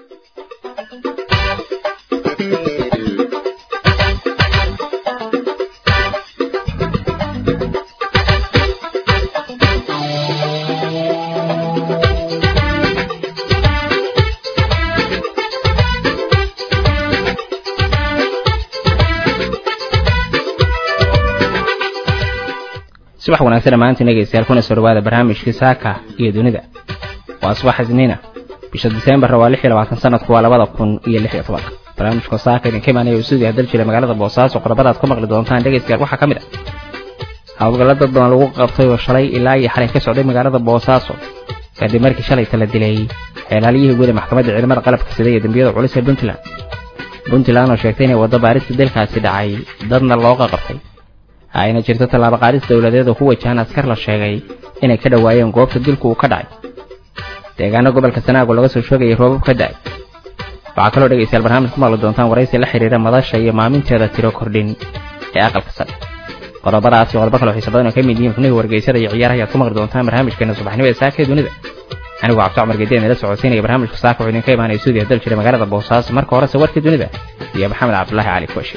subax wanaagsan dhammaantiin dhegaystayaal kuna soo dhawaada barnaamijkii saaka iyo dunida waa subax isniina bisha diseembar waa lix iyo labaatan sanadku waa labada kun iyo lix iyo tobanka barnaamijka saaka idinka imaanaya uu sidii hadal jira magaalada boosaaso qodobadaad ku maqli doontaan dhegaystayaal waxaa ka mid ah howlgalla dad badan lagu qabtay oo shalay ilaa iyo xalay ka socday magaalada boosaaso kadib markii shalay tala dilay xeelaaliyihii guud ee maxkamadda ciidamada qalabka sida iyo dembiyada culus ee puntland puntland oo sheegtay inay waddo baarista dalkaasi dhacay dadna looga qabtay ayna jirto tallaabo qaadis dowladeed oo ku wajahan askar la sheegay inay ka dhowaayeen goobta dilku uu ka dhacay deegaano gobolka sanaago laga soo sheegayay roobab ka da'ay waxaa kaloo dhegaystayaal barnaamij ku maqli doontaan waraysi la xiriira madasha iyo maaminteeda tiro kordhin ee aqalka sare qodobadaas iyo qodobo kaloo xiisa badan oo ka mid yihiin xubnihii wargeysada iyo ciyaaraha ayaad ku maqli doontaan barnaamijkeena subaxnimo ee saaka ee dunida anigoo cabdi cumar gedeed nala socodsiinaya barnaamijka saaka wuxuu idinka imaanaya suudiya dal jira magaalada boosaaso marka horese warkii dunida iyo maxamed cabdulaahi cali kuwashi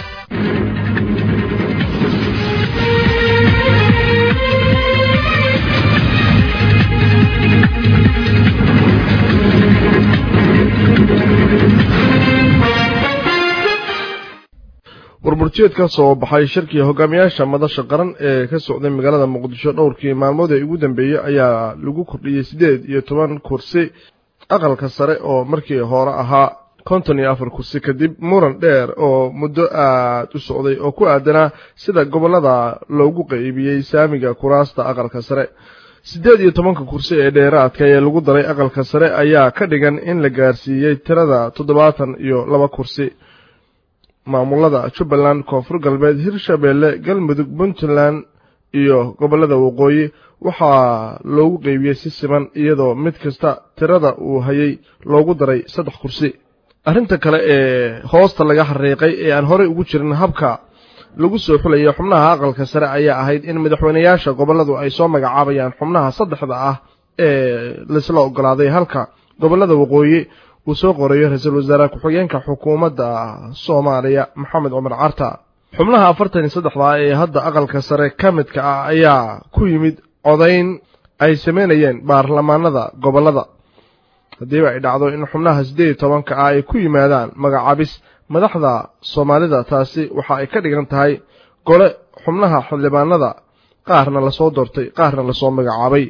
warburjeed ka soo baxay shirkii hogaamiyaasha madasha qaran ee ka socday magaalada muqdisho dhowrkii maalmood ee ugu dambeeyey ayaa lagu kordhiyey siddeed iyo toban kursi aqalka sare oo markii hore ahaa konton iyo afar kursi kadib muran dheer oo muddo aad u socday oo ku aadanaa sida gobollada loogu qaybiyey saamiga kuraasta aqalka sare siddeed iyo tobanka kursi ee dheeraadka ee lagu daray aqalka sare ayaa ka dhigan in la gaarsiiyey tirada toddobaatan iyo laba kursi maamulada jubbaland koonfur galbeed hirshabeelle galmudug puntland iyo gobollada waqooyi waxaa loogu qeybiyey si siman iyadoo mid kasta tirada uu hayay loogu daray saddex kursi arrinta kale ee hoosta laga xariiqay ee aan horey ugu jirin habka lagu soo xulayo xubnaha aqalka sare ayaa ahayd in madaxweynayaasha gobolladu ay soo magacaabayaan xubnaha saddexda ah ee laisla ogolaaday halka gobollada waqooyi uu soo qorayo ra-iisul wasaare ku-xigeenka xukuumadda soomaaliya maxamed cumar carta xubnaha afartan iyo saddexda ee hadda aqalka sare ka midka ah ayaa ku yimid codayn ay samaynayeen baarlamaanada gobollada haddiiba ay dhacdo in xubnaha siddeed iyo tobanka ah ay ku yimaadaan magacaabis madaxda soomaalida taasi waxa ay ka dhigan tahay gole xubnaha xildhibaanada qaarna lasoo doortay qaarna lasoo magacaabay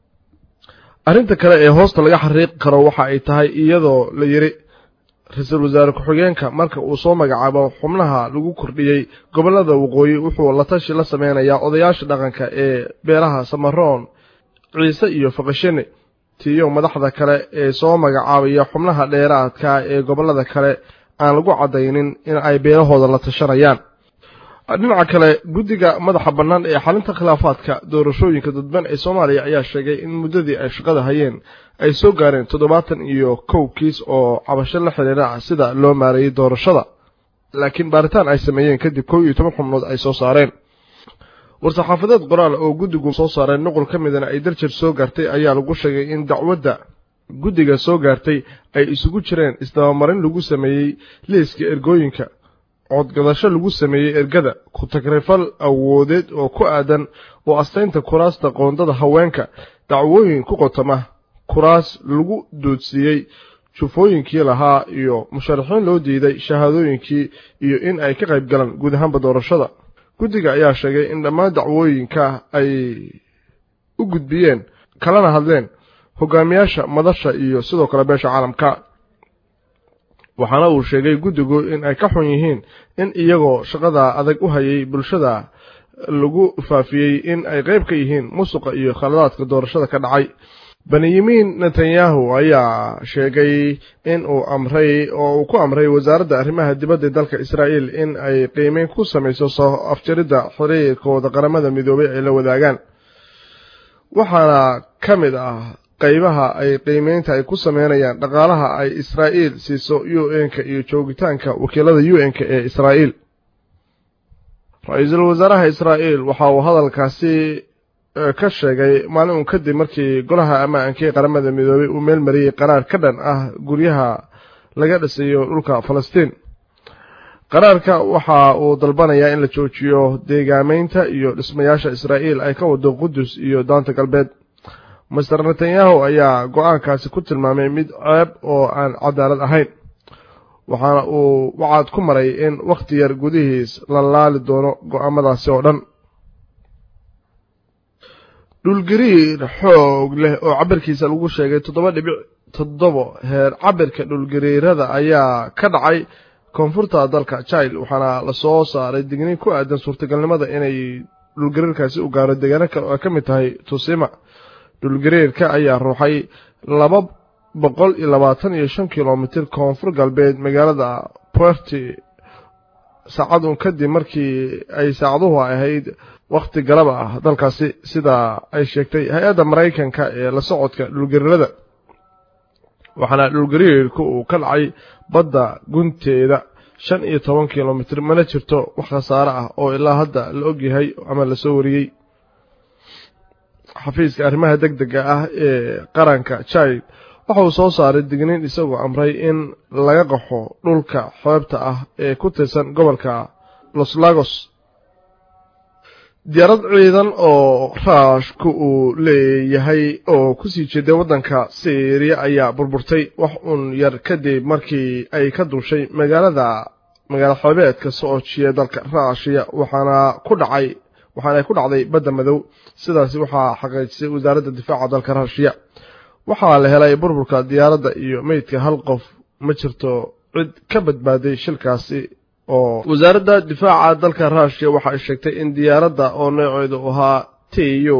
arrinta kale ee hoosta laga xariiqi karo waxa ay tahay iyadoo la yidhi ra-iisul wasaare ku-xigeenka marka uu soo magacaabo xubnaha lagu kordhiyey gobollada waqooyi wuxuu la tashi la sameynayaa odayaasha dhaqanka ee beelaha samaroon ciise iyo faqashene tiyo madaxda kale ee soo magacaabaya xubnaha dheeraadka ee gobollada kale aan lagu caddaynin in ay beelahooda la tashanayaan dhinaca kale guddiga madaxa bannaan ee xalinta khilaafaadka doorashooyinka dadban ee soomaaliya ayaa sheegay in muddadii ay shaqada hayeen ay soo gaareen toddobaatan iyo kow kiis oo cabasho la xidhiira sida loo maareeyey doorashada laakiin baaritaan ay sameeyeen kadib kow iyo toban xubnood ay soo saareen war-saxaafadeed qoraal oo guddigu soo saareen nuqul ka midana ay darjir soo gaartay ayaa lagu sheegay in dacwadda guddiga soo gaartay ay isugu jireen isdabamarin lagu sameeyey liiska ergooyinka codgadasho lagu sameeyey ergada ku-tagrifal awoodeed oo ku aadan oo astaynta kuraasta qoondada haweenka dacwooyin ku qotama kuraas lagu doodsiiyey jufooyinkii lahaa iyo musharaxiin loo diiday shahaadooyinkii iyo in ay ka qayb galaan guud ahaanba doorashada guddiga ayaa sheegay in dhammaan dacwooyinka ay u gudbiyeen kalana hadleen hogaamiyaasha madasha iyo sidoo kale beesha caalamka waxaana uu sheegay guddigu in ay ka xun yihiin in iyagoo shaqada adag u hayay bulshada lagu faafiyey in ay qayb ka yihiin musuqa iyo khaladaadka doorashada ka dhacay benyamin netanyahu ayaa sheegay in uu amray oo uu ku amray wasaaradda arrimaha dibadda dalka israa'iil in ay qiimeyn ku samayso soo afjaridda xiriirkooda qaramada midoobay ay la wadaagaan waxaana ka mid ah qaybaha ay qiimeynta ay ku sameynayaan dhaqaalaha ay israa'iil siiso u n-ka iyo joogitaanka wakiilada u n-ka ee israa'iil ra-iisul wasaaraha israa'iil waxa uu hadalkaasi ka sheegay maalin uun kadib markii golaha ammaanka ee qaramada midoobay uu meel mariyey qaraar ka dhan ah guryaha laga dhisayo dhulka falastiin qaraarka waxa uu dalbanayaa in la joojiyo deegaameynta iyo dhismayaasha israa'iil ay ka wado qudus iyo daanta galbeed master netanyahu ayaa go-aankaasi ku tilmaamay mid ceeb oo aan cadaalad ahayn waxaana uu wacaad ku maray in wakhti yar gudihiis la laali doono go-aamadaasi oo dhan dhulgariir xoog leh oo cabirkiisa lagu sheegay toddoba dhibic toddobo heer cabirka dhulgariirada ayaa ka dhacay koonfurta dalka jile waxaana lasoo saaray digniin ku aadan suurtagalnimada inay dhulgariirkaasi u gaaro deegaano kale oo ay ka mid tahay tusima dhulgariirka ayaa ruuxay laba boqol iyo labaatan iyo shan kilomitir koonfur galbeed magaalada puerti saacadun kadib markii ay saacaduhu ahayd wakhti galaba ah dalkaasi sida ay sheegtay hay-adda maraykanka ee la socodka dhulgariirada waxaana dhulgariirku uu ka dhacay badda gunteeda shan iyo toban kilomitir mana jirto wax khasaare ah oo ilaa hadda la ogyahay ama lasoo wariyey xafiiska arrimaha deg dega ah ee qaranka jile waxa uu soo saaray digniin isagoo amray in laga qaxo dhulka xeebta ah ee ku tirsan gobolka los lagos diyaarad ciidan oo raashku uu leeyahay oo kusii jeeday waddanka syriya ayaa burburtay wax uun yar kadib markii ay ka duushay magaalada magaalo xeebeedka soojiya dalka raashiya waxaana ku dhacay waxaana ay ku dhacday badda madow sidaasi waxaa xaqiijisay wasaaradda difaaca dalka raashiya waxaa la helay burburka diyaaradda iyo meydka hal qof ma jirto cid ka badbaaday shilkaasi oo wasaaradda difaaca dalka ruushiya waxa ay sheegtay in diyaaradda oo nooceedu ahaa t u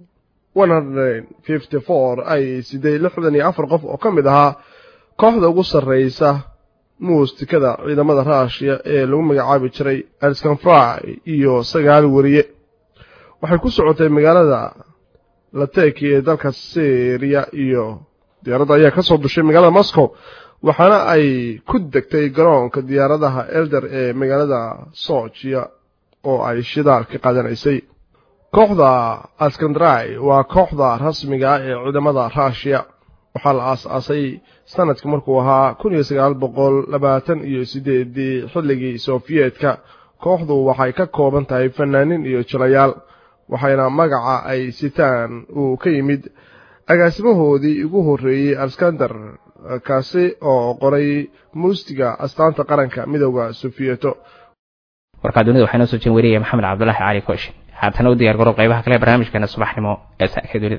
ay siday lixdan iyo afar qof oo ka mid ahaa kooxda ugu sarreysa muustikada ciidamada ruushiya ee lagu magacaabi jiray alskanfry iyo sagaal weriye waxay ku socotay magaalada lateki ee dalka syriya iyo diyaaradda ayaa ka soo dushay magaalada moscow waxaana ay ku degtay garoonka diyaaradaha elder ee magaalada sojiya oo ay shidaal ka qaadanaysay kooxda askandrai waa kooxda rasmiga ah ee ciidamada ruushiya waxaa la aas-aasay sanadka markuu ahaa kun iyo sagaal boqol labaatan iyo sideedii xilligii sofiyeetka kooxdu waxay ka kooban tahay fanaaniin iyo jilayaal waxayna magaca ay sitaan uu ka yimid agaasimahoodii ugu horreeyey alskander kaasi oo qoray muustiga astaanta qaranka midooda sofiyeeto warkaa dunida waxaa inoo soo jeen wariyaya maxamed cabdulaahi cali kooshin haatana u diyar garoob qaybaha kale barnaamijkeena subaxnimo ee saaka dunida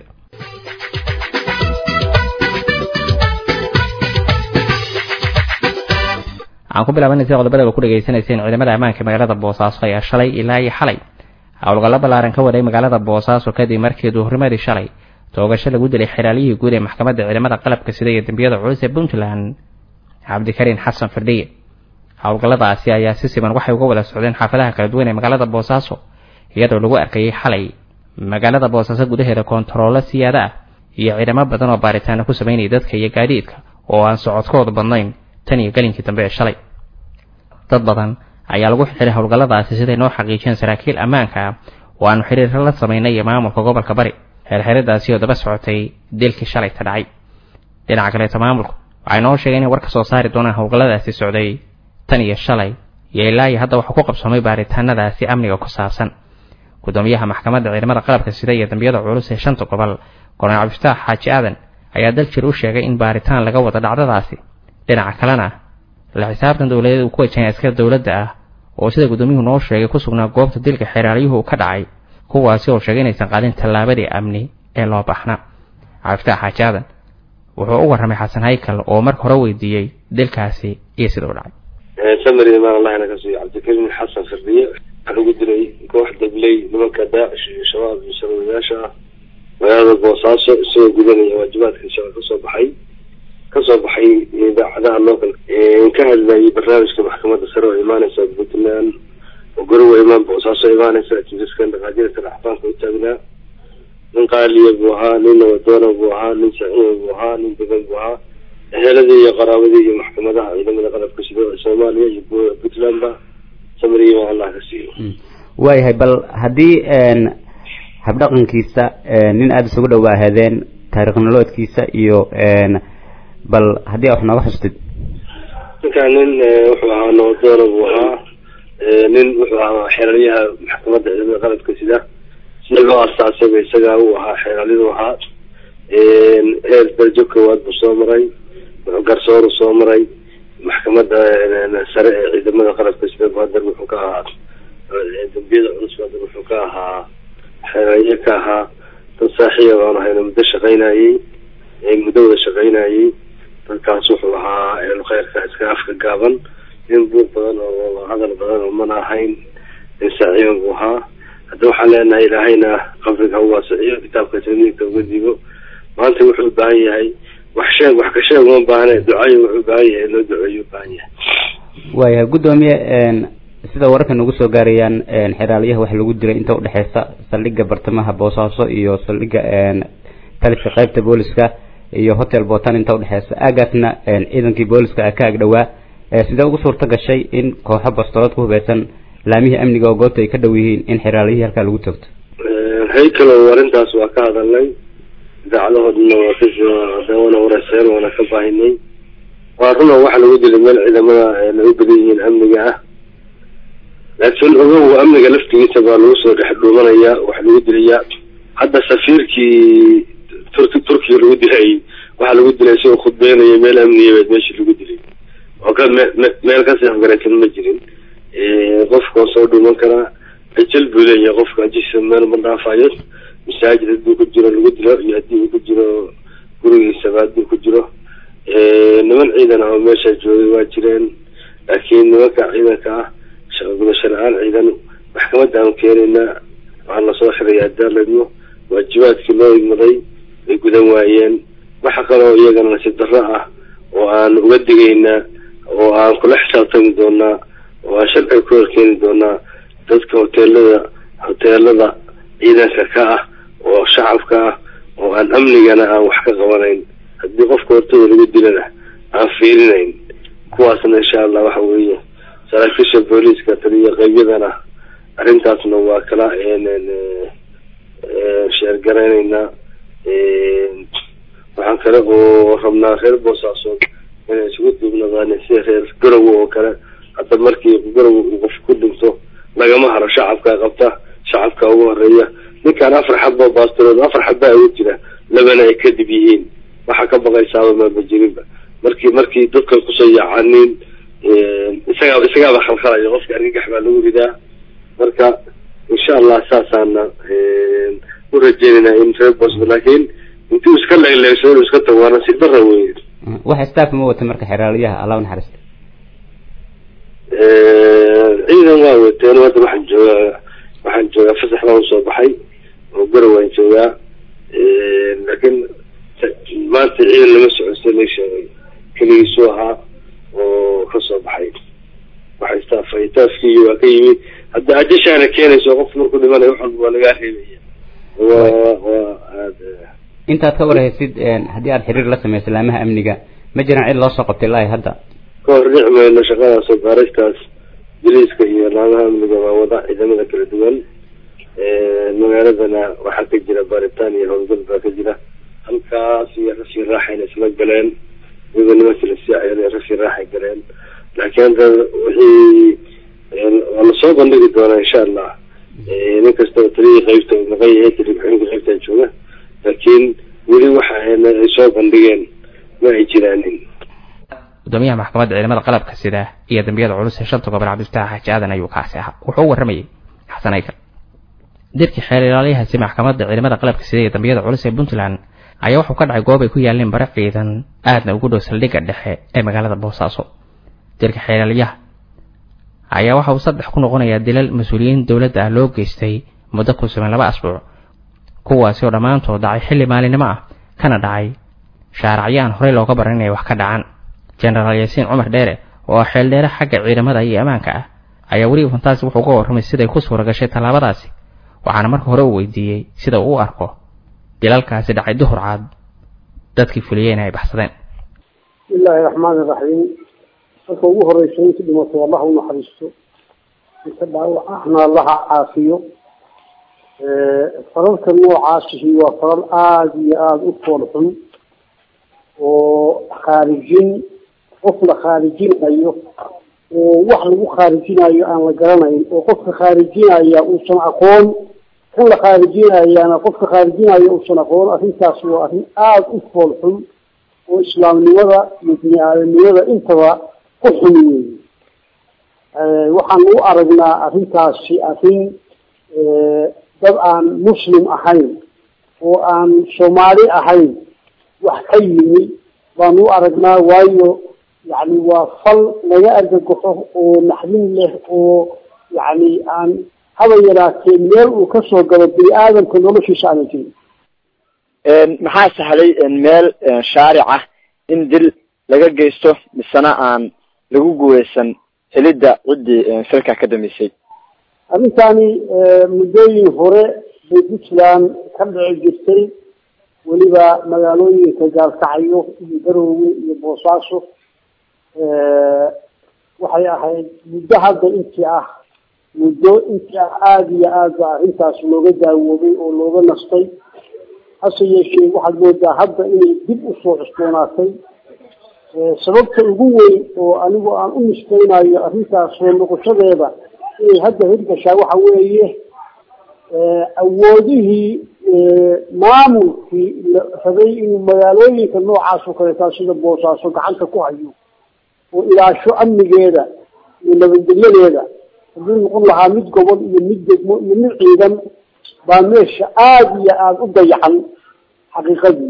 waxaan ku bilaabanaysa qodobada ku dhegaysanayseen ciidamada ammaanka magaalada boosaaso ayaa shalay ilaa iyo xalay howlgallo ballaaran ka waday magaalada boosaaso kadib markii duhurnimadii shalay toogasho lagu dilay xiraaliyihii guud ee maxkamadda ciidamada qalabka sida iyo dembiyada culus ee puntland cabdikariin xasan firdhiye howlgalladaasi ayaa si siban waxay uga wada socdeen xaafadaha kala duwan ee magaalada boosaaso iyadoo lagu arkayay xalay magaalada boosaaso gudaheeda koontaroolo siyaada ah iyo ciidamo badan oo baaritaano ku samaynaya dadka iyo gaadiidka oo aan socodkooda badnayn tan iyo galinkii dambe ee shalay dad badan ayaa lagu xiray howlgalladaasi siday noo xaqiijiyeen saraakiil ammaanka ah oo aanu xiriiro la samaynay iyo maamulka gobolka bari xeerxeradaasi oo daba socotay dilkii shalay ka dhacay dhinaca kaleeta maamulku waxay noo sheegeen inay war ka soo saari doonaan howlgalladaasi socday tan iyo shalay iyo ilaa iyo hadda waxaa ku qabsoomay baaritaanadaasi amniga ku saabsan gudoomiyaha maxkamadda ciidamada qalabka sida iyo dambiyada culus ee shanta gobol korneel cabdifataax xaaji aadan ayaa daljir u sheegay in baaritaan laga wado dhacdadaasi dhinaca kalena la xisaabtan dowladeed uu ku wajahay askar dowladda ah oo sida gudoomiyuhu noo sheegay ku sugnaa goobta dilka xeeraalyuhu ka dhacay kuwaasi oo sheegay inaysan qaadin tallaabadii amni ee loo baxna cabdifataax xaaji aadan wuxuu u warramay xasan haykal oo marka hore weydiiyey dilkaasi iyo sida u dhacay samari imaan allahna ka siiyo cabdikariim xasan firdiye waxaa lagu dilay koox dabley nimanka daacish iyo shabaab iyo sarwadayaasha ah magaalada boosaaso isagoo gudanaya waajibaadka shaqa kasoo baxay kasoo baxay idaacadaha local ka hadlayay barnaamijka maxkamadda sare oo imaaneysa puntland oo gorowa imaan boosaaso imaaneysa jisaskan dhaqaajirka raxbaanka u taagnaa nin qaaliya buu ahaa nin nabadoona buu ahaa nin saciya buu ahaa nin degan buu ahaa eheladii iyo qaraabadii iyo maxkamadaha ciidamada qalabka sida soomaaliya iyo puntlandba samariya allah ka siiyo waayahay bal haddii habdhaqankiisa nin aada isugu dhawaahaadeen taariikh noloodkiisa iyo bal haddii wax nooga xustid ninkaan nin wuxuu ahaa noodoona buu ahaa nin wuxuu ahaa xeeraryaha maxkamadda ciidamada qaladka sida sida loo asaasayba isagaa uu ahaa xeeralyadu ahaa heer darajo koowaad buu soo maray wuxuu garsooru soo maray maxkamadda sare ee ciidamada qaladka sida baadar wuxuu ka ahaa dambiyada culus baadar wuxuu ka ahaa xeerarye ka ahaa dad saaxiiba baan ahayna muddo shaqaynayey muddo wada shaqaynayey dadkaas wuxuu ahaa kheyrka iska afka gaaban nin buuq badan oo hadal badan oo mana ahayn nin saaciiban buu ahaa hadda waxaan leenahay ilaahayna qabriga ha uwaasiciyo kitaabka tamiirka uga dibo maanta wuxuu ubaahan yahay wax sheeg wax ka sheeg uma baahne ducayo wuxuu ubaahan yahay loo duceeyo ubaahan yahay waayahay guddoomiye sida wararka nagu soo gaarayaan xeraalyaha waxa lagu dilay inta udhexeysa saldhigga bartamaha boosaaso iyo saldhigga taliska qaybta booliska iyo hotel botan inta udhexeysa aagaasna ciidankii booliska ka ag dhowaa sidee ugu suurta gashay in kooxo bastoolad ku hubeysan laamihii amniga oo goobta ay ka dhow yihiin in xeraalyihii halkaa lagu toogto haykalow arrintaas waa ka hadalnay idaacadahoodana waa ka wana wareyseen waana ka baahinay waa runa waxa lagu dilay meel ciidamada ay u badan yihiin amniga ah laakiin ogow amniga laftigiisa baa lagu soo dhex dhuumanaya waxa lagu dilayaa hadda safiirkii turki turkiga lagu dilay waxaa lagu dilay isagoo khudbeynaya meel amniyabeed meeshii lagu dilay oo ka me meel kasii afgaraysan ma jirin qofka oo soo dhuuman karaa ajal buu leeyahay qofka ajisa meel ma dhaafayo masaajid hadduu ku jiro lagu dilo iyo haddii uu ku jiro gurigiisaba hadduu ku jiro niman ciidan ah oo meesha joogay waa jireen laakiin nimanka ciidanka ah gudasho la-aan ciidan maxkamadda aan keenayna waxaa lasoo xiraya adaaladmo waajibaadkii loo igmaday ay gudan waayeen waxa kaloo iyagana nasiib darro ah oo aan uga digayna oo aan kula xisaabtami doonaa oo aan sharciga ku horkeeni doonaa dadka hoteelada hoteelada ciidanka ka ah oo shacabka ah oo aan amnigana aan wax ka qabanayn haddii qofka hortooda lagu dilana aan fiirinayn kuwaasna insha allah waxa weeye saraakiisha booliiska taliya qeybyadana arrintaasna waa kala sheergaraynaynaa waxaan kale oo rabnaa reer boosaasood inay isugu duubnadaan sida reer garowe oo kale hadda markii garowe uu qof ku dhinto lagama haro shacabka qabta shacabka ugu horeeya ninkaan afar xabba baastirood afar xabbaa ugu jira labana ay kadib yihiin waxaa ka baqaysaaba maaba jirinba markii markii dadkan kusoo yaacaniin isagaa isagaaba khalkhalaya qofka argagax baa lagu ridaa marka insha allah saasaana u rajeynaynaa in reer bosma laakiin intuu iska leegleegso inuu iska tago waa nasiib darra wey waxa staff ma wata marka xeraalyaha allah naxariista ciidan waa wateen hadda waxaan joogaa waxaan joogaa fasax baan usoo baxay oo garow waan joogaa laakiin maanta ciidan lama socodsa la sheegay keligiisuu ahaa oo kasoo baxay waxay staafay staafkii waa ka yimid hadda ajashaana keenayso qofku markuu dhimanayo wax walba waa lagaa reebaya waa waa aada intaad ka warhaysid haddii aad xiriir la samayso laamaha amniga ma jiraan cid loo soo qabtay ilaahi hadda ka hor dhici mayno shaqadaasoo baaristaas jiriiska iyo laamaha amniga waa wada ciidamada kala duwan magaaladana waxaa ka jira baaritaan iyo howlgal baa ka jira halkaas iyo rasii raaxayna isla galeen iyagoo nimankii lasii cayalay rasii raaxay galeen laakiin hadda wixii waa lasoo bandhigi doonaa insha allah nin kastaba taliyii qeybta maqan yahay tali ku-xigeenka qeybtan jooga laakiin weli waxa ay soo bandhigeen ma ay jiraanin gudoomiyaha maxkamadda ciidamada qalabka sida iyo dambiyada culus ee shanta gobol cabdifataax xaaji aadan ayuu kaasi ahaa wuxuu u warramayay xasan aykar dirkii xeer ilaaliyahaasi maxkamadda ciidamada qalabka sida iyo dambiyada culus ee puntland ayaa wuxuu ka dhacay goob ay ku yaaleen bare ciidan aadna ugu dhow saldhigga dhexe ee magaalada boosaaso dirka xeeraliyaha ayaa waxa uu saddex ku noqonayaa dilal mas-uuliyiin dowladda ah loo geystay muddo ku sugan laba asbuuc kuwaasi oo dhammaantood dhacay xilli maalinimo ah kana dhacay shaaracyaan horey looga baran inay wax ka dhacaan jenaraal yaasiin cumar dheere oo xeel dheere xagga ciidamada iyo ammaanka ah ayaa weliba fantaasi wuxuu uga warramay siday ku suura gashay tallaabadaasi waxaana marka hore uu weydiiyey sida uu u arko dilalkaasi dhacay duhur caad dadkii fuliyeyna ay baxsadeen bismillaahi raxmaani raxiim marka ugu horeysa inta dhimatay allah u naxariisto inta dhaawac ahna allaha caafiyo falalka noocaasihi waa falal aada iyo aada u fool xun oo khaarijin qof la khaarijinayo oo wax lagu khaarijinayo aan la garanayn oo qofka khaarijinaya uusan aqoon kan la khaarijinayaana qofka khaarijinaya uusan aqoon arrintaas waa arrin aada u fool xun oo islaamnimada iyo bini aadamnimada intaba ku xumi weeye waxaan u aragnaa arrintaasi arrin dad aan muslim ahayn oo aan soomaali ahayn wax ka yimi baan u aragnaa waayo yani waa fal laga argagaxo oo naxdin leh oo yani aan haba yaraatee meel uu kasoo galo bini aadamka noloshiisa aana jirin maxaa sahlay meel shaaric ah in dil laga geysto misena aan lagu guuleysan helidda ciddii filka ka dambeysay arrintani muddooyin hore bay puntland ka dhici jirtay weliba magaalooyinka gaalkacyo iyo garoowe iyo boosaaso waxay ahayd muddo hadda intii ah muddo intii ah aada iyo aad ba arrintaas looga daawoobay oo looga nastay hase yeeshee waxaad moodaa hadda inay dib usoo cusboonaatay sababta ugu weyn oo anigu aan u nisbaynayo arrintaas soo noqoshadeeda inay hadda hirgashaa waxa weeye awoodihii maamulkii la rabay inuu magaalooyinka noocaas oo kaleetaa sida boosaaso gacanta ku hayo oo ilaasho amnigeeda iyo nabadgelyadeeda hadduu noqon lahaa mid gobol iyo mid degmo iyo mid ciidan baa meesha aada iyo aada u dayacan xaqiiqadii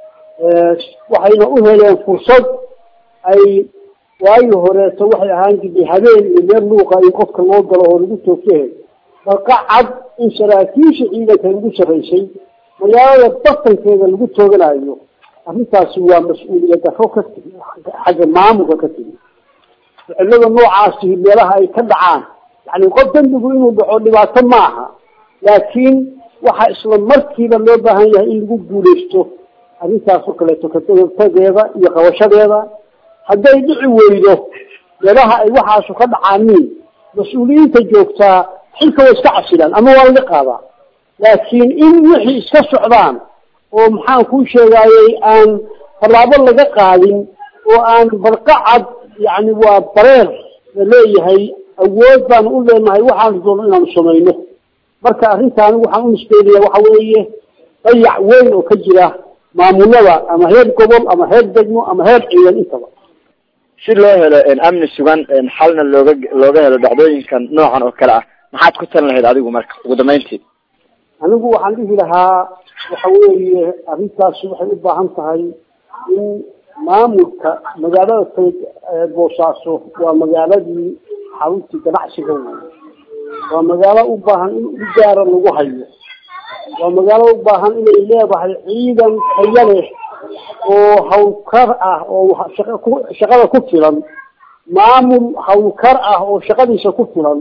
waxayna u heleen fursad ay waagi horeeto waxay ahaan jirtay habeen iyo meel luuqa in qofka loo galo oo lagu toogtahe balka cad in saraakiisha ciidanka lagu sarraysay magaalada batankeeda lagu tooganayo arrintaasi waa mas-uuliyad daro ka timi xagga maamulka ka timi ficilada noocaasi meelaha ay ka dhacaan yani qof dembigu inuu dhaco dhibaato maaha laakiin waxaa isla markiiba loo baahan yahay in lagu guuleysto arrintaas oo kaleeto katageeda iyo qabashadeeda hadday dhici weydo meelaha ay waxaasu ka dhacaaniin mas-uuliyiinta joogtaa xilka way iska casilaan ama waa laga qaadaa laakiin in wixii iska socdaan oo maxaan kuu sheegaayey aan tallaabo laga qaadin oo aan barqacad yani waa bareer la leeyahay awood baanu u leenahay waxaanu doono inaanu samayno marka arrintaani waxaan u nisbeynaya waxa weeye dayac weyn oo ka jira maamulada ama heer gobol ama heer degmo ama heer ciidan intaba si loo helo amni sugan xalna looga looga helo dhacdooyinkan noocan oo kale ah maxaad ku talin lahayd adigu marka ugu dambeyntii anigu waxaan dhihi lahaa waxa weeye arrintaasi waxay u baahan tahay in maamulka magaalada tayd boosaaso waa magaaladii xaruntii ganacsiga wey waa magaalo u baahan in u gaara lagu hayo waa magaalo u baahan inay leedahay ciidan tayo leh oo hawlkar ah oo shaqada ku filan maamul hawlkar ah oo shaqadiisa ku filan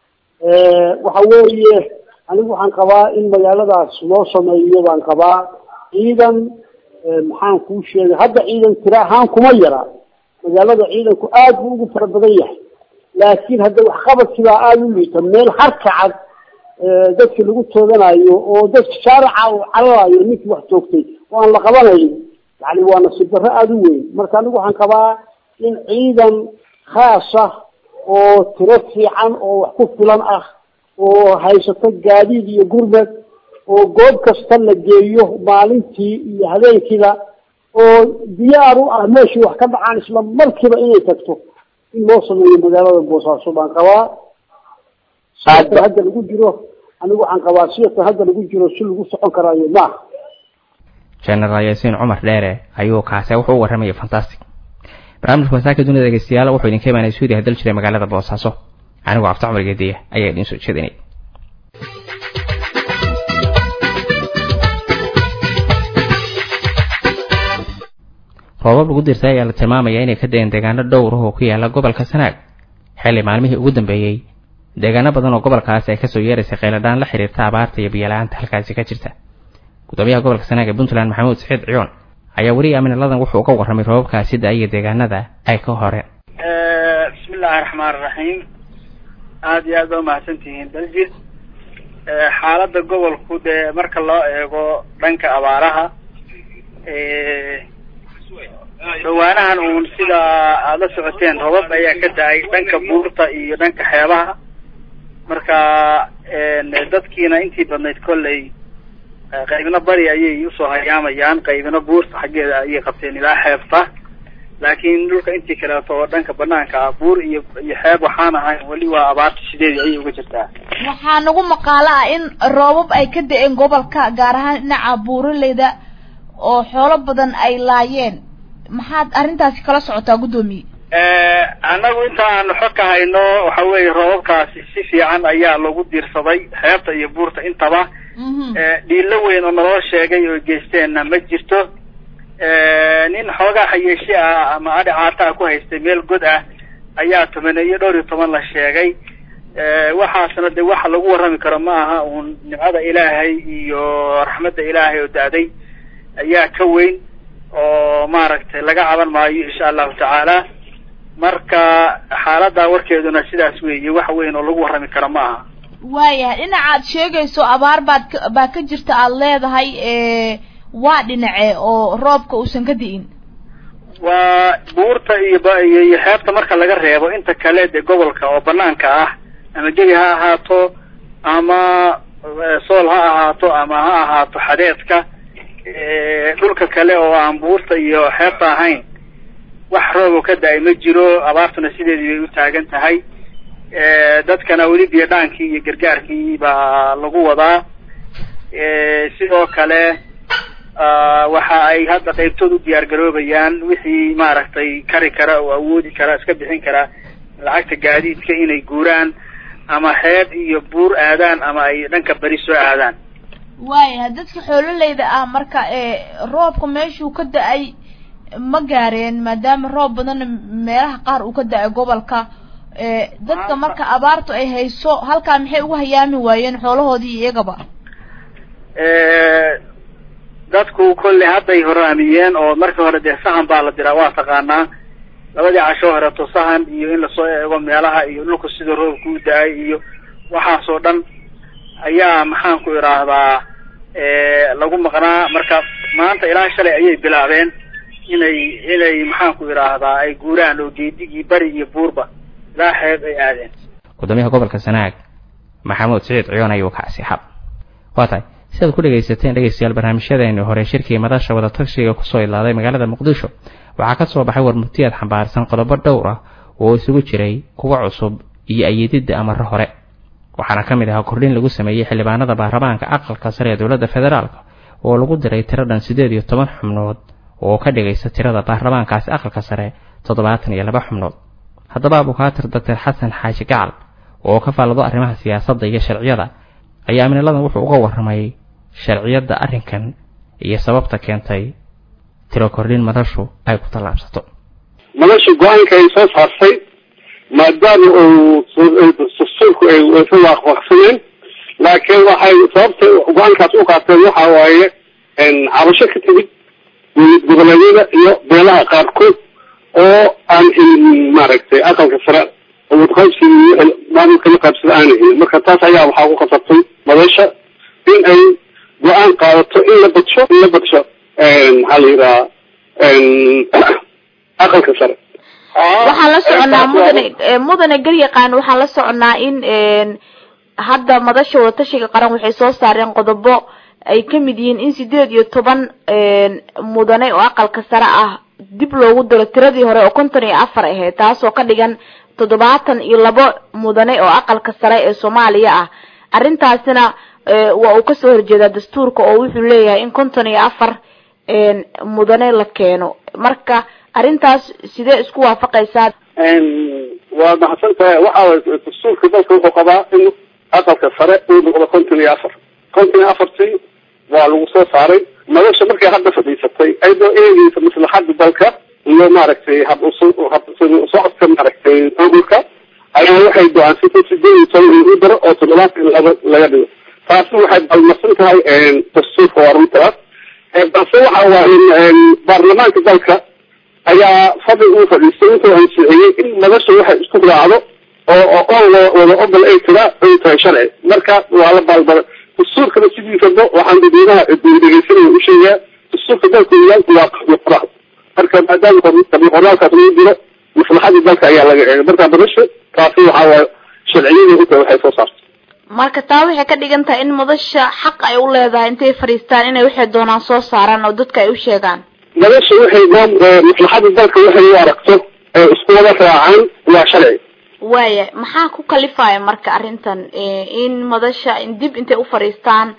waxa weeye anigu waxaan qabaa in magaaladaas loo sameeyo baan qabaa ciidan maxaan kuu sheegay hadda ciidan tira ahaan kuma yara magaalada ciidanku aad buu ugu fara badan yahay laakiin hadda waxqabadkibaa aada u liita meel harkacad dadki lagu tooganayo oo dadka shaarica uu cararayo ninkii wax toogtay oo aan la qabanayn yani waa nasiib darro aada u weyn marka anigu waxaan qabaa in ciidan khaasa oo tiro fiican oo wax ku filan ah oo haysato gaadiid iyo gurmad oo goob kasta la geeyo maalintii iyo habeenkiiba oo diyaar u ah meeshii wax ka dhacaan isla markiiba inay tagto in loo sameeyo magaalada boosaaso baan qabaa sidatan hadda lagu jiro anigu waxaan qabaa sidatan hadda lagu jiro si lagu socon karaayo maaha genaraal yaasiin cumar dheere ayuu kaase wuxuu u warramayay fantastic barnaamijka wasaaka dunida dhegeystayaal wuxuu idinka imaanay suudiya hadal jiray magaalada boosaaso anigoo cabdi cumar geediya ayaa idiin soo jeedinay roobab lagu dirtay ayaa la tilmaamayaa inay ka da-een deegaano dhowr ah oo ku yaala gobolka sanaag xilli maalmihii ugu dambeeyey deegaano badan oo gobolkaasi ay kasoo yeeraysay kheyladhaan la xiriirta abaarta iyo biyo-la-aanta halkaasi ka jirta gudoomiyaha gobolka sanaag ee puntland maxamuud saxiid ciyoon ayaa weli aaminaladan wuxuu uga warramay roobabkaasi da-iyo deegaanada ay ka horeen bismillahi raxmaan raxiim aada iyo aad baa umahadsan tihiin daljid xaaladda gobolku dee marka loo eego dhanka abaaraha dhawaanahan uun sida aada la socoteen robab ayaa ka da-ay dhanka buurta iyo dhanka xeebaha marka dadkiina intii badnayd kolley qaybna bari ayay usoo hayaamayaan qaybna buurta xaggeeda ayay qabteen ilaa xeebta laakiin dhulka intii kaleeto oo dhanka banaanka ah buur iyo iyo xeeb waxaan ahay weli waa abaarta sideedii ayay uga jirtaa waxaa nagu maqaalo ah in roobab ay ka da-een gobolka gaar ahaan dhinaca buuraleyda oo xoolo badan ay laayeen maxaad arrintaasi kala socotaa guddoomiye annagu inta aanu xog ka hayno waxa weeye roobabkaasi si fiican ayaa lagu diirsaday xeebta iyo buurta intaba dhiilo weyn oo naloo sheegay oo geysteenna ma jirto nin xoogaa xayeeshi ah ama adhi caata ku haystay meel god ah ayaa tobaneeyo dhowr iyo toban la sheegay waxaasna de waxa lagu warrami karo ma aha uun nimcada ilaahay iyo raxmadda ilaahay oo da-day ayaa ka weyn oo maaragtay laga caban maayo insha allahu tacaala marka xaaladda warkeeduna sidaas weeye wax weyn oo lagu warrami karo ma aha waayahay dhinacaad sheegayso abaar baad ka baa ka jirta aada leedahay waa dhinace oo roobka uusan ka di'in waa buurta iyo ba iyo iyo xeebta marka laga reebo inta kale dee gobolka oo banaanka ah ama gebi ha ahaato ama sool ha ahaato ama ha ahaato xadeedka dhulka kale oo aan buurta iyo xeebta ahayn wax roobo ka da-ay ma jiro abaartuna sideedii bay u taagan tahay dadkana weli biyadhaankii iyo gargaarkii baa lagu wadaa sidoo kale waxa ay hadda qaybtood u diyaar garoobayaan wixii maaragtay kari kara oo awoodi kara iska bixin kara lacagta gaadiidka inay guuraan ama xeeb iyo buur aadaan ama ay dhanka beri soo aadaan waayahay dadka xoololeyda ah marka roobka meeshuu ka da-ay ma gaareen maadaama roob badanna meelaha qaar uu ka da-ay gobolka dadka marka abaartu ay hayso halkaa maxay ugu hayaami waayeen xoolahoodii iyagaba dadku kolley hadday horaamiyeen oo markii hore dee sahan baa la diraa waa taqaanaa labadii casho horeeto sahan iyo in lasoo eego meelaha iyo dhulku sida roobka u da-ay iyo waxaasoo dhan ayaa maxaan ku idhaahdaa lagu maqnaa marka maanta ilaa shalay ayay bilaabeen inay inay maxaan ku idhaahdaa ay guuraan oo geedigii bari iyo buurba ilaa xeeb ay aadeen gudoomiyaha gobolka sanaag maxamuud siciid ciyoon ayuu kacsi xab waa tahay sidaad ku dhegaysateen dhegaystayaal barnaamijyadeeni hore shirkii madasha wadatashiga kusoo ilaaday magaalada muqdisho waxaa ka soo baxay warmurtiyaad xambaarsan qodobo dhowr ah oo isugu jiray kuwa cusub iyo ayididda amaro hore waxaana ka mid ahaa kordhin lagu sameeyey xildhibaanada baarlamaanka aqalka sare ee dowladda federaalk oo lagu diray tiro dhan siddeed iyo toban xubnood oo ka dhigaysa tirada baarlamaankaasi aqalka sare toddobaatan iyo laba xubnood haddaba abukaatir doctor xasan xaaji gacal oo ka faallado arrimaha siyaasadda iyo sharciyada ayaa amniladan wuxuu uga warramay sharciyadda arrinkan iyo sababta keentay tiro kordhin madashu ay ku tallaabsato madashu go-aanka ay soo saartay maadaama uu dastuurku ay ka waaqwaaqsaneen laakiin waxay sababta go-aankaas u qaateen waxa waaye cabasho ka timid goboleedyada iyo beelaha qaarkood oo aan helin maaragtay aqalka sare wadqaybsiga maamulka la qaybsada aana helin marka taas ayaa waxaa ku khasabtay madasha in ay go-aan qaadato in la badsho in la badsho maxaa la yidhaha aqalka sare waxaan la soconaa mudane mudane garyaqaan waxaan la soconaa in hadda madasha wadatashiga qaran waxay soo saareen qodobo ay ka mid yihiin in sideed iyo toban mudane oo aqalka sare ah dib loogu diro tiradii hore oo konton iyo afar ahayd taasoo ka dhigan toddobaatan iyo labo mudane oo aqalka sare ee soomaaliya ah arrintaasina waa uu kasoo horjeedaa dastuurka oo wuxuu leeyahay in konton iyo afar mudane la keeno marka arrintaas sidee isku waafaqaysaa waa mahadsan tahay waxa dastuurka dalka wuxuu qabaa in aqalka sare uu noqdo konton iyo afar konton iyo afartii waa lagu soo saaray madasha markay hadda fadhiisatay ayadoo eegeysa maslaxada dalka iyo maaragtay hab hab socodka maaragtay maamulka ayaa waxay go-aansatay sideed iyo toban in u daro oo toddobaatan iyo laba laga dhigo taasi waxay balmarsan tahay dastuurka waa runtaas balse waxa waaye baarlamaanka dalka ayaa fadhi uu fadhiistay wuxuu ansixiyey in madasha waxay isku raacdo oo oo wada ogol ay tira ay tahay sharci marka waa la baalbara dastuurkana sidiisaba waxaan dadweynaha dhegeysanaya u sheegaa dastuurka dalka waa waa qoraal marka maadaama qoraalkaas lagu jiro maslaxadii dalka ayaa laga eegay marka madasha taasi waxaa waaye sharciyadii inta waxay soo saartay marka taa waxay ka dhigan tahay in madasha xaq ay u leedahay intay fadhiistaan inay waxay doonaan soo saaraan oo dadka ay u sheegaan madasha waxay maslaxadii dalka waxay u aragto ee isku wada raacaan waa sharci waaya maxaa ku kalifaya marka arrintan in madasha dib intay u fadhiistaan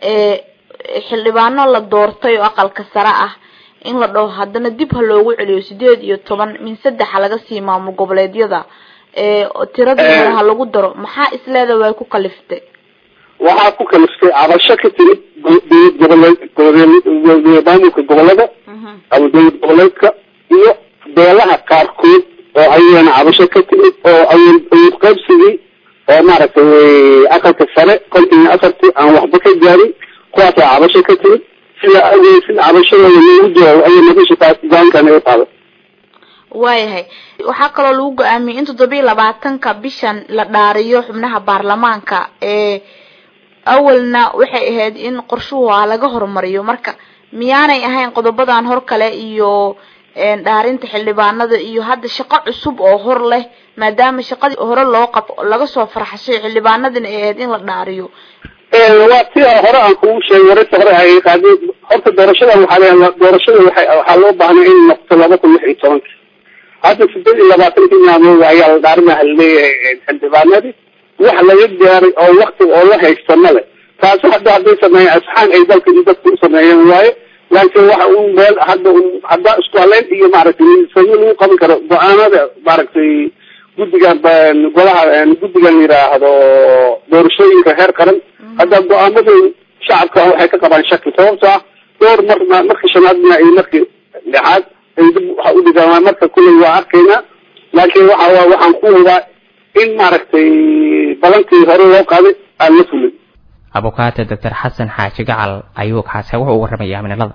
xildhibaano la doortay oo aqalka sare ah in la dhaho haddana dib ha loogu celiyo sideed iyo toban min saddexa laga sii maamul goboleedyada tiradooda ha lagu daro maxaa isleeda way ku kaliftay waxaa ku kaliftay cabasho ka timid dowlad goboleed maamulka gobolada ama dowlad goboleedka iyo beelaha qaarkood oo ayagana cabasho ka timid oo awood qaybsigii oo maaragtay aqalka sare konton iyo afartii aan waxba ka gaarin kuwaasaa cabasho ka timid sida awgeed sida cabashadooda loogu jawaabo ayay madasha taas go-aankan ay qaaday waayahay waxaa kaloo lagu go-aamiyey in toddobiiyo labaatanka bishan la dhaariyo xubnaha baarlamaanka ee awalna waxay ahayd in qorshuhu a laga horumariyo marka miyaanay ahayn qodobadan hor kale iyo dhaarinta xildhibaanada iyo hadda shaqo cusub oo hor leh maadaama shaqadii hore loo qab laga soo farxashay xildhibaanadina ay ahayd in la dhaariyo waa ti hore aan kugu sheegay wararta hore ay qaadeen horta doorashada waxaa leeyahay doorashada waxay waxaa loo baahnay in noqoto laba kun lix iyo tobanka hadda sideed iyo labaatankii maalmood ayaa la dhaarinaha leeyahay xildhibaanadii wax laga gaaray oo wakti oo la haysto male taasi hadda hadday sameeyeen asxaan ay dalka iyo dadka u sameeyeen waaye laakiin waxa uu meel hadda hadda isku haleyn iyo maaragtay sayo lagu qaban karo go-aanada maaragtay guddigan golaha guddigan yidhaahdo doorashooyinka heer qaran hadda go-aamada shacabka waxay ka qabaan shaki sababto ah dhowr mar markii shanaadna iyo markii lixaad ay dib waxa u dhigaan marka kuley waa arkaynaa laakiin waxa waa waxaan ku wadaa in maaragtay balantii hore loo qaaday aan la fulin abukaate doctor xasan xaaji gacal ayuu kaase wuxuu u warramayaa minilada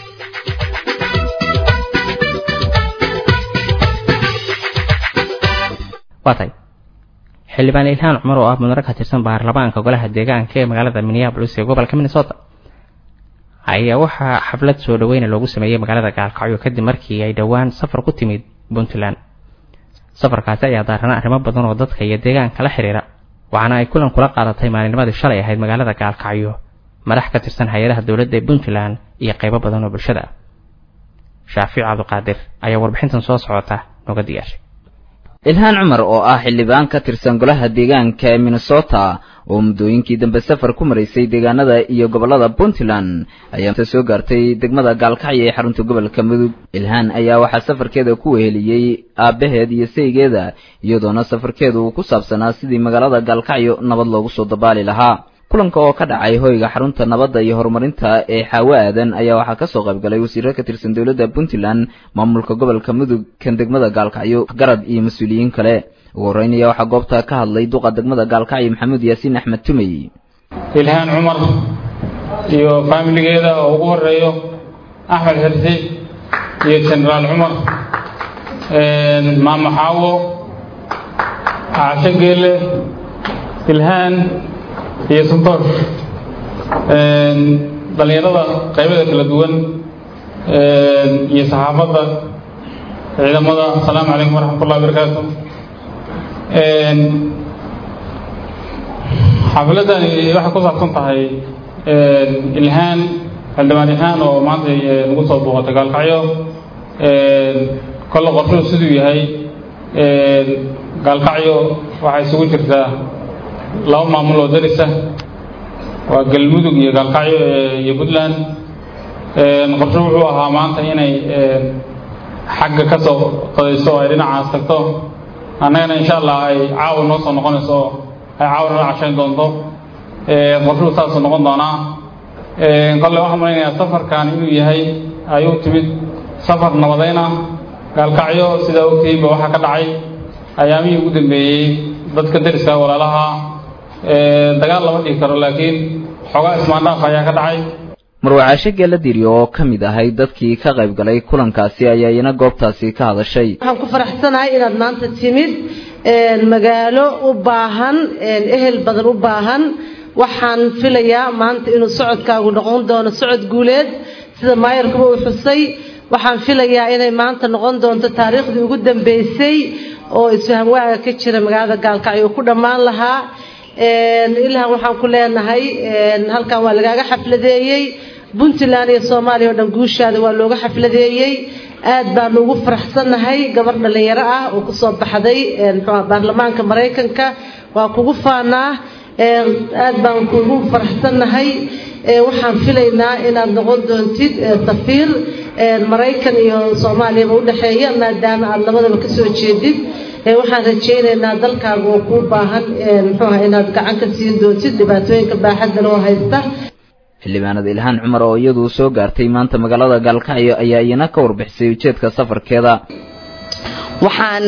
waa tay xildhibaan ilhaan cumar oo ah mudane ka tirsan baarlamaanka golaha deegaanka ee magaalada minneabolis ee gobolka minnesota ayaa waxaa xaflad soo dhaweyna loogu sameeyey magaalada gaalkacyo kadib markii ay dhowaan safar ku timid puntland safarkaasi ayaa daarana arrimo badan oo dadka iyo deegaanka la xiriira waxaana ay kulan kula qaadatay maalinnimadii shalay ahayd magaalada gaalkacyo madax ka tirsan hay-adaha dowladda ee puntland iyo qaybo badan oo bulshada ah shaafic cabdiqaadir ayaa warbixintan soo socota nooga diyaashay ilhaan cumar oo ah xildhibaan ka tirsan golaha deegaanka ee minnesota oo muddooyinkii dambe safar ku maraysay deegaanada iyo gobollada puntland ayaa soo gaartay degmada gaalkacyo ee xarunta gobolka mudug ilhaan ayaa waxaa safarkeeda ku weheliyey aabbaheed iyo saygeeda iyadoona safarkeedu uu ku saabsanaa sidii magaalada gaalkacyo nabad loogu soo dabaali lahaa kulanka oo ka dhacay hoyga xarunta nabadda iyo horumarinta ee xaawo aadan ayaa waxaa kasoo qaybgalay wasiiro ka tirsan dowladda puntland maamulka gobolka mudug kan degmada gaalkacyo garad iyo mas-uuliyiin kale ugu horreynaya waxaa goobta ka hadlay duqa degmada gaalkacyo maxamuud yaasiin axmed tumey ilhaan cumar iyo faamiligeeda oo ugu horeeyo axmed xirsi iyo jenaraal cumar maamo xaawo caasho geele ilhaan iyo suntor dhallinyarada qaybada kala duwan iyo saxaafadda ciidamada asalaamu calaykum waraxmatullahi wabarakaatu xafiladani waxay ku saabsan tahay ilhaan xildhibaan ilhaan oo maanta nagu soo booqatay gaalkacyo kolle qorshuhu siduu yahay gaalkacyo waxay isugu jirtaa laba maamul oo darisa waa galmudug iyo gaalkacyo iyo puntland qorsho wuxuu ahaa maanta inay xagga ka soo qadayso oo ay dhinacaas tagto annagana insha allah ay caawa noo soo noqonayso oo ay caawa nala cashayn doonto qorshuhu saasuu noqon doonaa kolle waxaan malaynayaa safarkan inuu yahay ay u timid safar nabadayna gaalkacyo sidaa ogtihiinba waxaa ka dhacay ayaamihii ugu dambeeyey dadka dariska walaalaha dagaal lama dhigi karo laakiin xoogaa ismaandhaaf ayaa ka dhacay marwacaasho geela diryo oo ka mid ahay dadkii ka qayb galay kulankaasi ayaa iyana goobtaasi ka hadashay waxaan ku faraxsanahay inaad maanta timid magaalo u baahan ehel badan u baahan waxaan filayaa maanta inuu socodkaagu noqon doono socod guuleed sida maayarkuba uu xusay waxaan filayaa inay maanta noqon doonto taariikhdii ugu dambeysay oo isfaham waaga ka jira magaalada gaalkacyo ku dhammaan lahaa ilaa waxaan ku leenahay halkan waa lagaaga xafladeeyey puntland iyo soomaaliya oo dhan guushaada waa looga xafladeeyey aad baanu ugu faraxsannahay gabar dhallinyaro ah oo kusoo baxday muxuu baarlamaanka maraykanka waa kugu faanaa aad baan kugu faraxsannahay waxaan filaynaa inaad noqon doontid safiir maraykan iyo soomaaliyaba udhexeeya maadaama aad labadaba kasoo jeedid waxaan rajaynaynaa dalkaaga oo kuu baahan muxuuha inaad gacan ka siin doontid dhibaatooyinka baaxadda loo haysta xildhibaanada ilhaan cumar oo iyadu soo gaartay maanta magaalada gaalkacyo ayaa iyana ka warbixisay ujeedka safarkeeda waxaan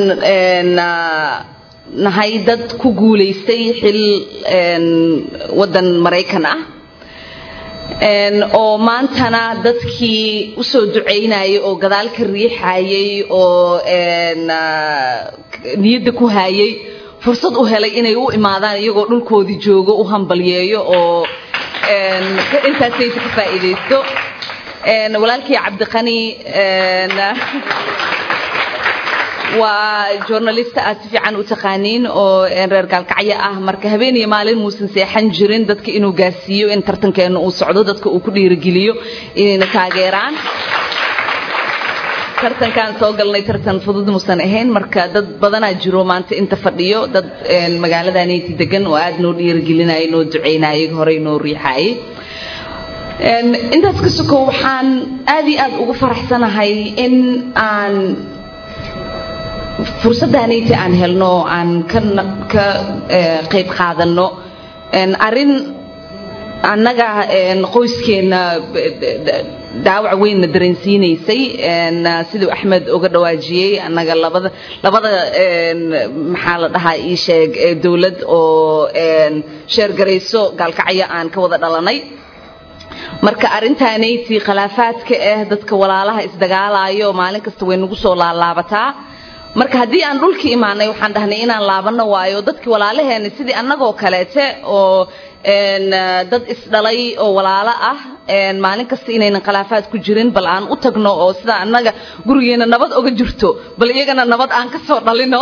nahay dad ku guulaystay xil waddan maraykan ah oo maantana dadkii usoo ducaynayay oo gadaal ka riixayay oo niyadda ku hayay fursad u helay inay u imaadaan iyagoo dhulkoodii joogo u hambalyeeyo oo intaasaysa ka faa'iidaysto walaalkii cabdiqani waa journalista aad si fiican u taqaaniin oo reer gaalkacyo ah marka habeen iyo maalin muusan seexan jirin dadka inuu gaarsiiyo in tartankeena uu socdo dadka uu ku dhiirigeliyo inayna taageeraan tartankaan soo galnay tartan fudud muusan ahayn marka dad badanaa jiro maanta inta fadhiyo dad magaaladaanayti degan oo aad noo dhiirigelinayay noo ducaynayay horey noo riixayay intaas ka sokow waxaan aad iyo aad ugu faraxsanahay in aan fursaddaanayti aan helno aan ka ka qayb qaadano arrin annaga qoyskeena daawac weynna dareensiinaysay siduu axmed uga dhawaajiyey annaga labada labada maxaa la dhahaa ii sheeg dowlad oo sheergarayso gaalkacyo aan ka wada dhalanay marka arrintaanayti khilaafaadka ah dadka walaalaha isdagaalayo maalin kasta way nagu soo laalaabataa marka haddii aan dhulka imaanay waxaan dhahnay inaan laabano waayo dadkii walaalaheena sidii annagoo kaleete oo dad isdhalay oo walaalo ah maalin kasta inaynan khilaafaad ku jirin bal aan u tagno oo sida annaga gurigeena nabad oga jirto bal iyagana nabad aan ka soo dhalino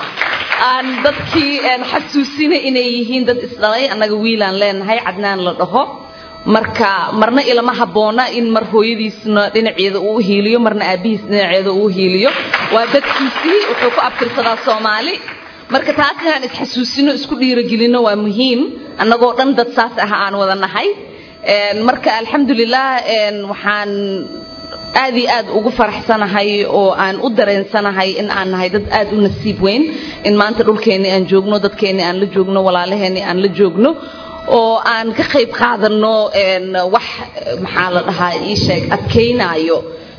aan dadkii xasuusina inay yihiin dad isdhalay annaga wiilaan leenahay cadnaan la dhaho marka marna ilama habboona in mar hooyadiisna dhinaceeda uu hiiliyo marna aabihiis dhinaceeda uu hiiliyo waa dadkiisii wuxuu ku abtirsadaa soomaali marka taas inaan isxasuusino isku dhiiragelino waa muhiim annagoo dhan dad saas ah aan wada nahay marka alxamdulilah waxaan aad iyo aad ugu faraxsanahay oo aan u dareensanahay in aan nahay dad aad u nasiib weyn in maanta dhulkeenni aan joogno dadkeenni aan la joogno walaalaheenni aan la joogno oo aan ka qayb qaadano wax maxaa la dhahaa ii sheeg adkaynaayo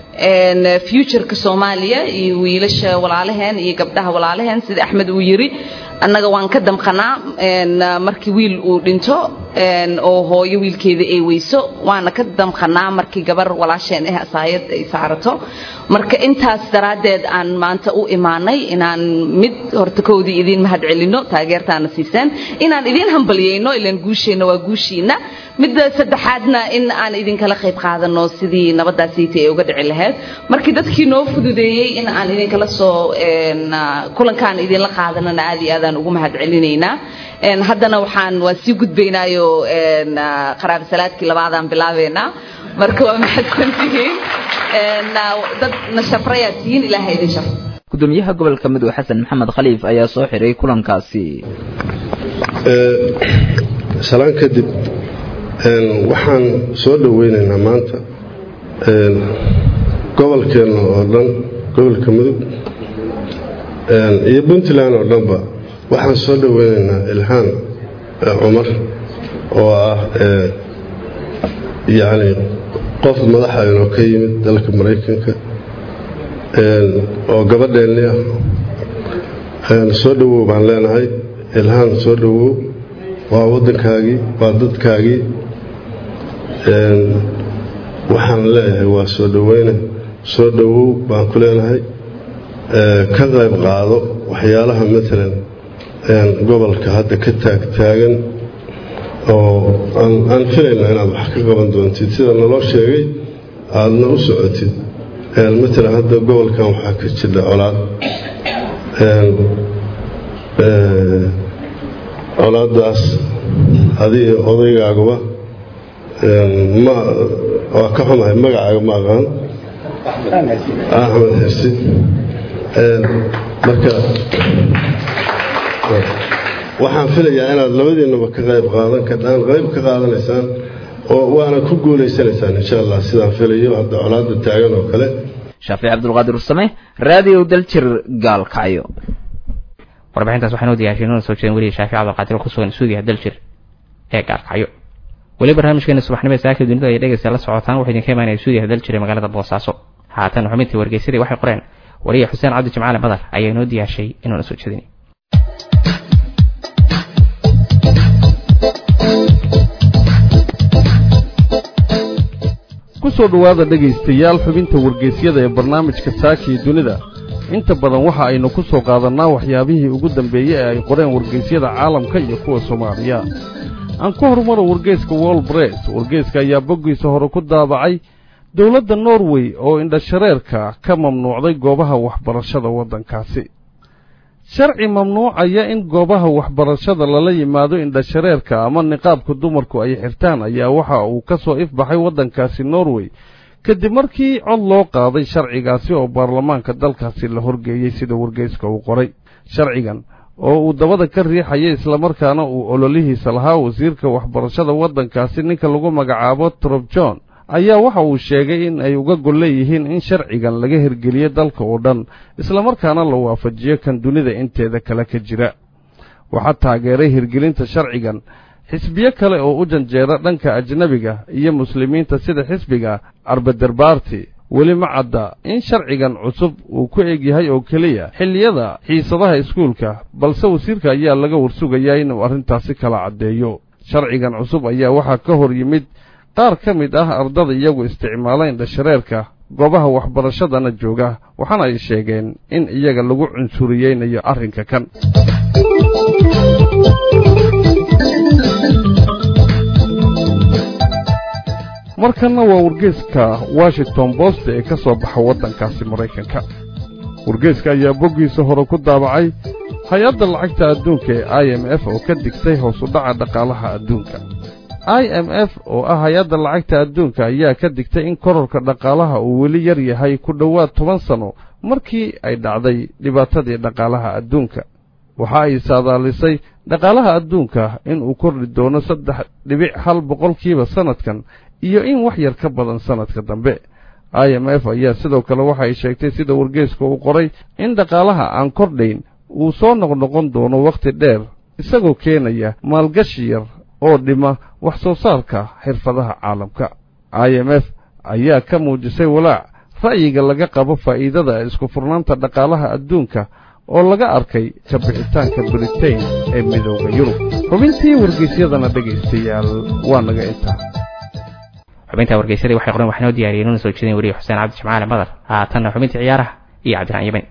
futureka soomaaliya iyo wiilasha walaalaheen iyo gabdhaha walaalaheen sida axmed uu yiri annaga waan ka damqanaa markii wiil uu dhinto oo hooyo wiilkeeda ay weyso waana ka damqanaa markii gabar walaasheen ah asaayad ay saarato marka intaas daraaddeed aan maanta u imaanay inaan mid horta kowdii idiin mahad celino taageertaana siiseen inaan idiin hambalyayno ilaan guusheenna waa guushiina midda saddexaadna in aan idinkala qayb qaadano sidii nabadaasiiti ay uga dhici lahayd markii dadkii noo fududeeyey in aan idinkala soo kulankaan idinla qaadanana aad iyo aadaan ugu mahad celinaynaa haddana waxaan waan sii gudbaynaayo qaraabo salaadkii labaadaan bilaabeynaa marka waa mahadsantihiin dad na shafrayaad tihiin ilaahay idin shafro gudoomiyaha gobolka midwe xasan maxamed khaliif ayaa soo xiray kulankaasi salaan kadib waxaan soo dhoweynaynaa maanta gobolkeenna oo dhan gobolka mudug iyo puntland oo dhanba waxaan soo dhoweynaynaa ilhaan cumar oo ah yacni qof madaxaynoo ka yimid dalka maraykanka oo gabadheenni ah soo dhowow baan leenahay ilhaan soo dhowow waa waddankaagii waa dadkaagii waxaan leeyahay waa soo dhoweyne soo dhowow baan ku leenahay ka qayb qaado waxyaalaha maalan gobolka hadda ka taagtaagan oo aan filayna inaad wax ka qaban doontid sida naloo sheegay aadna u socotid matalan hadda gobolkan waxaa ka jira colaad colaadaas adiga odaygaaguba ma waa ka xumahay magacaaga ma aqaan axmed xirsi marka waxaan filayaa inaad labadiinaba ka qayb qaadan kadhaan qayb ka qaadanaysaan oo waana ku guulaysanaysaan insha allah sidaan filayo hadda colaada taagan oo kale shaafici cabdulqaadir ursame raadiyo daljir gaalkacyo warbixintaas waxaan u diyaashay inuna soo jeedin weliya shaafici cabdulqaadir oo ku sugan suudiya daljir ee gaalkacyo weli barnaamijkeena subaxnimo ee saaka dunida ay dhegaysta la socotaan waxaa idinka imaanaya suudiya daljir ee magaalada boosaaso haatan xubintii wargeysadii waxay qoreen wariya xuseen cabdi jimcaale badar ayaa inoo diyaashay inuuna soo jeedin ku soo dhowaada dhegaystayaal xubinta wargeysyada ee barnaamijka saaka iyo dunida inta badan waxa aynu ku soo qaadannaa waxyaabihii ugu dambeeyey ee ay qoreen wargeysyada caalamka iyo kuwa soomaaliya aan ku horumaro wargeyska wolbres wargeyska ayaa boggiisa hore ku daabacay dowladda norway oo indhashareerka ka mamnuucday goobaha waxbarashada waddankaasi sharci mamnuucaya in goobaha waxbarashada lala yimaado indhashareerka ama niqaabka dumarku ay xirtaan ayaa waxa uu ka soo ifbaxay waddankaasi norway kadib markii cod loo qaaday sharcigaasi oo baarlamaanka dalkaasi la horgeeyey sida wargeyska uu qoray sharcigan oo uu dabada ka riixaya islamarkaana uu ololihiisa lahaa wasiirka waxbarashada waddankaasi ninka lagu magacaabo trob john ayaa waxa uu sheegay in ay uga gol leeyihiin in sharcigan laga hirgeliyo dalka oo dhan islamarkaana la waafajiyo kan dunida inteeda kale ka jira waxaa taageeray hirgelinta sharcigan xisbiyo kale oo u janjeera dhanka ajnebiga iyo muslimiinta sida xisbiga arbederbaarti weli ma cadda in sharcigan cusub uu ku eg yahay oo keliya xilliyada xiisadaha iskuulka balse wasiirka ayaa laga warsugayaa inuu arrintaasi kala caddeeyo sharcigan cusub ayaa waxaa ka hor yimid qaar ka mid ah ardada iyagu isticmaala indhashareerka goobaha waxbarashadana jooga waxaana ay sheegeen in iyaga lagu cunsuriyeynayo arrinka kan markanna waa wargeeska washington bost ee ka soo baxa waddankaasi maraykanka wargeeska ayaa boggiisa hore ku daabacay hay-adda lacagta adduunka ee i m f oo ka digtay hoos u dhaca dhaqaalaha adduunka i m f oo ah hay-adda lacagta adduunka ayaa ka digtay in kororka dhaqaalaha uu weli yar yahay ku dhowaad toban sanno markii ay dhacday dhibaatadii dhaqaalaha adduunka waxa ay saadaalisay dhaqaalaha adduunka inuu kordhi doono saddex dhibic hal boqolkiiba sannadkan iyo in wax yar ka badan sannadka dambe i m f ayaa sidoo kale waxa ay sheegtay sida wargeeska uu qoray in dhaqaalaha aan kordhayn uu soo noqnoqon doono wakhti dheer isagoo keenaya maalgashi yar oo dhima wax soo saarka xirfadaha caalamka i m f ayaa ka muujisay walaac ra'yiga laga qabo faa'iidada isku furnaanta dhaqaalaha adduunka oo laga arkay ka bixitaanka britain ee midooda yurub xubintii wargeysyadana dhegaystayaal waa naga intaa xubinta wargeysadii waxay qoren waxnoo diyaariyeen una soo jeedin wariye xuseen cabdi jimcaale madar haatanna xubinta ciyaaraha iyo cabdiraan yamin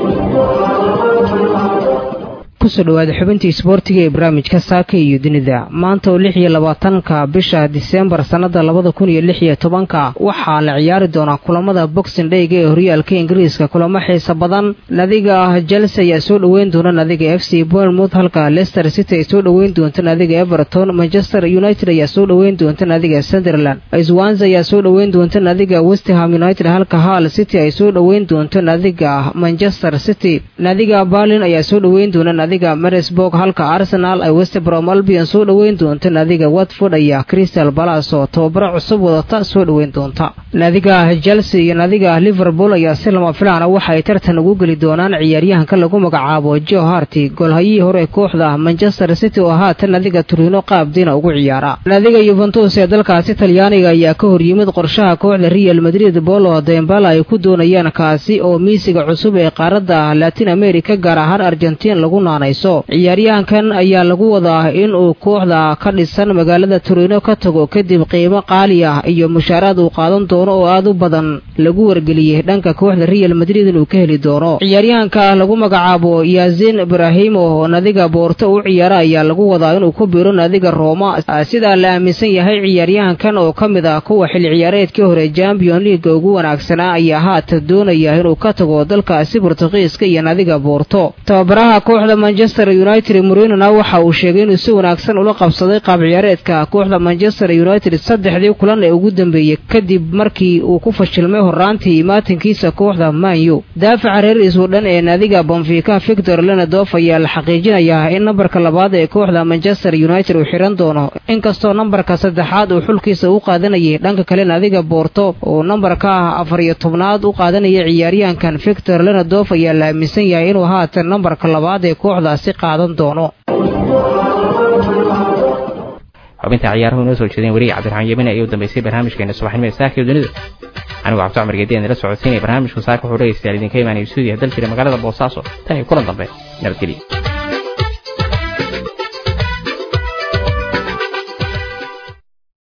kusoo dhawaada xubintii isboortiga ee barnaamijka saaka iyo dunida maanta oo lix iyo labaatanka bisha diseembar sannada labada kun iyo lix iyo tobanka waxaa la ciyaari doonaa kulamada boxing dhayga ee horyaalka ingiriiska kulamo xiisa badan nadiga chelsea ayaa soo dhoweyn doona nadiga f c bournemouth halka leicester city ay soo dhoweyn doonto nadiga everton manchester united ayaa soo dhoweyn doonta nadiga sunderland swanza ayaa soo dhoweyn doonta nadiga westham united halka hall city ay soo dhoweyn doonto nadiga manchester city nadiga berlin ayaa soo dhoweyn doona nadiga marisburg halka arsenal ay westbrom albion soo dhoweyn doonto nadiga watford ayaa crystal palace oo tababaro cusub wadata soo dhoweyn doonta nadiga chelsea iyo nadiga liverpool ayaa si lama filaana waxa ay tartan ugu geli doonaan ciyaaryahanka lagu magacaabo jo harty golhayihii hore kooxda manchester city oo haatan nadiga turino qaabdiina ugu ciyaara nadiga yuventus ee dalkaasi talyaaniga ayaa ka horyimid qorshaha kooxda real madrid bolo dembala ay ku doonayaan kaasi oo miisiga cusub ee qaaradda latin america gaar ahaan argentiin lagu naanay qaadanayso ciyaaryahankan ayaa lagu wadaa in uu kooxda ka dhisan magaalada turino ka tago kadib qiimo qaali ah iyo mushaaraad uu qaadan doono oo aad u badan lagu wargeliyey dhanka kooxda real madrid inuu ka heli doono ciyaaryahanka lagu magacaabo yasin ibrahimo oo nadiga boorto u ciyaara ayaa lagu wadaa inuu ku biiro nadiga rooma sidaa la aaminsan yahay ciyaaryahankan oo ka mid ah kuwa xilli ciyaareedkii hore champion leaga ugu wanaagsanaa ayaa haatan doonaya inuu ka tago dalkaasi bortugiiska iyo nadiga boorto tababaraha kooxda manchester united murinona waxa uu sheegay inuu si wanaagsan ula qabsaday qaab ciyaareedka kooxda manchester united saddexdii kulan ee ugu dambeeyey kadib markii uu ku fashilmay horaantii imaatinkiisa kooxda manyu daafaca reer iswodhan ee nadiga bonfika victor lenadof ayaa la xaqiijinayaa in nambarka labaad ee kooxda manchester united uu xiran doono inkastoo nambarka saddexaad uu xulkiisa u qaadanayay dhanka kale nadiga boorto oo nambarka afar iyo tobnaad u qaadanaya ciyaaryahankan victor lenadof ayaa la aaminsan yahay inuu haatan nambarka labaad ee kooxdaasi qaadan doono xubinta ciyaaruhu inoo soo jeedeen weriga cabdiraxmaan yemine ayaa u dambeysay barnaamijkeena subaxnimo ee saaka iyo dunida anigu cabdi cumar geediyan ila socodsiinaya barnaamijku saaka wuxuu dhegaystayaal idinka imaanaya stuudiyaha dal jira magaalada boosaaso tan iyo kulan dambe nabadgelya